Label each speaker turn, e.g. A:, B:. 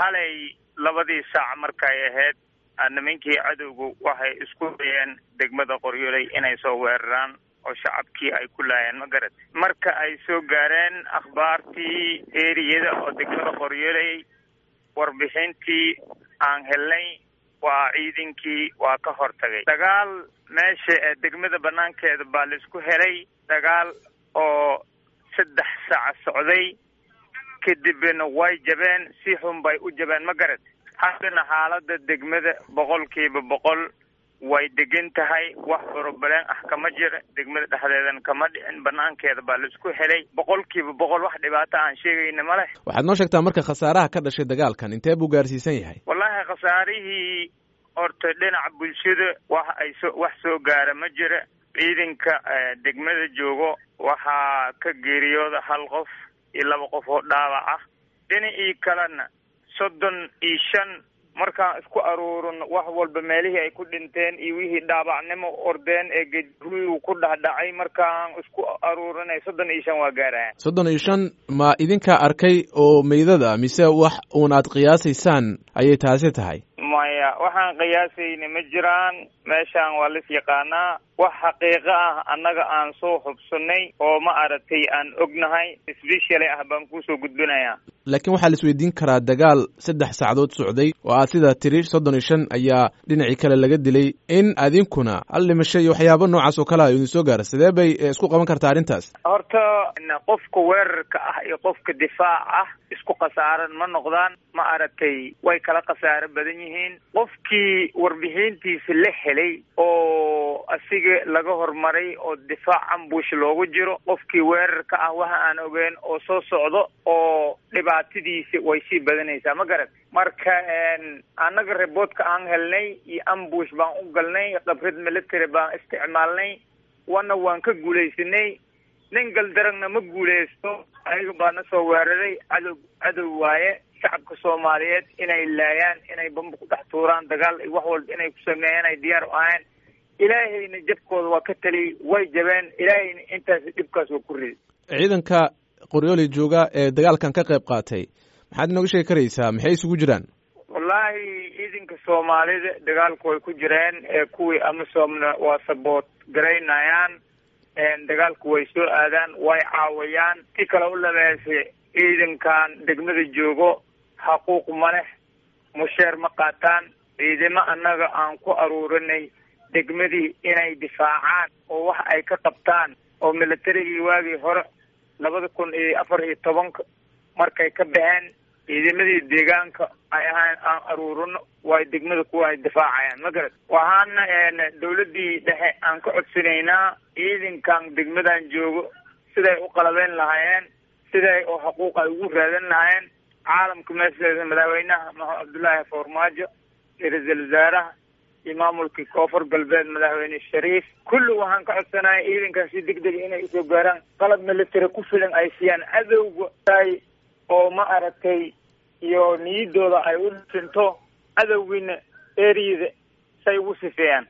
A: xalay labadii saac markay ahayd nimankii cadowgu waxay isku dayeen degmada qoryooley inay soo weeraraan oo shacabkii ay ku laayeen ma garat marka ay soo gaareen akhbaartii eriyada oo degmada qoryooley warbixintii aan helnay waa ciidankii waa ka hortagay dagaal meesha ee degmada banaankeeda baa laisku helay dagaal oo saddex saac socday kadibna way jabeen si xun bay u jabeen ma garat haddana xaalada degmada boqolkiiba boqol way degan tahay wax borobaleen ah kama jira degmada dhexdeedana kama dhicin banaankeeda baa laisku helay boqolkiiba boqol wax dhibaato aan sheegayna ma leh
B: waxaad noo sheegtaa marka khasaaraha ka dhashay dagaalkan intee buu gaarsiisan yahay
A: wallaahi khasaarihii horta dhinaca bulshada wax ay so wax soo gaara ma jira ciidanka degmada joogo waxaa ka geeriyooda hal qof iyo laba qof oo dhaawac ah dhinacii kalena soddon iyo shan markaan isku aruurino wax walba meelihii ay ku dhinteen iyo wixii dhaabacnimo ordeen ee geruyu ku dhahdhacay markaan isku aruurinay soddon iyo shan waa gaaraya
B: soddon iyo shan ma idinkaa arkay oo meydada mise wax uun aad qiyaasaysaan ayay taasi tahay
A: maya waxaan qiyaasayna ma jiraan meeshaan waa lis yaqaanaa wax xaqiiqo ah annaga aan soo hubsanay oo ma aragtay aan ognahay sbeshali ah baan kusoo gudbinayaa
B: laakiin waxaa la isweydiin karaa dagaal saddex saacadood socday oo aad sidaa tiri soddon iyo shan ayaa dhinacii kale laga dilay in adinkuna hal dhimasho iyo waxyaabo noocaas oo kale a idin soo gaara sidee bay isku qaban kartaa arrintaas
A: horta qofka weerarka ah iyo qofka difaac ah isku khasaaran ma noqdaan ma aragtay way kala khasaaro badan yihiin qofkii warbixintiisa la helay oo asiga laga hormaray oo difaac ambush loogu jiro qofkii weerarka ah waxa aan ogeen oo soo socdo oo dhibaatadiisa way sii badanaysaa ma garat marka annaga reboodka aan helnay iyo ambush baan u galnay khibrad military baan isticmaalnay wana waan ka guulaysanay nin galdaragna ma guulaysto ayaga baa na soo weeraray cadow cadow waaye shacabka soomaaliyeed inay laayaan inay bamba ku dhex tuuraan dagaal iyo wax walba inay ku sameeyaan ay diyaar u ahayn ilaahayna jabkooda waa ka taliyay way jabeen ilaahayna intaas dhibkaas waa ku riday
B: ciidanka qoryooli jooga ee dagaalkan ka qayb qaatay maxaad inooga sheegi karaysaa maxay isugu jiraan
A: wallaahi ciidanka soomaalida dagaalku way ku jireen ee kuwii amisoomna waa saboot garaynayaan dagaalku way soo aadaan way caawayaan si kale u labeese ciidankan degmada joogo xaquuq ma leh musheer ma qaataan ciidamo annaga aan ku aruurinay degmadii inay difaacaan oo wax ay ka qabtaan oo militarigii waagii hore labada kun iyo afar iyo tobanka markay ka baxeen ciidamadii deegaanka ay ahaan aan aruurino way degmada kuwa ay difaacayaan ma garat waxaana dawladdii dhexe aan ka codsanaynaa ciidankan degmadan joogo siday u qalabeyn lahaayeen siday oo xuquuq ay ugu raadan lahaayeen caalamka meesheeda madaxweynaha maxamed cabdullaahi farmaajo iyo ra-iisul wasaaraha iyo maamulkii koonfur galbeed madaxweyne shariif kulli waxaan ka codsanaya ciidankan si deg dega inay usoo gaaraan qalab military ku filan ay siiyaan cadowga oo ma aragtay iyo niyadooda ay u dhinto cadowgiina eriyada say ugu sifeeyaan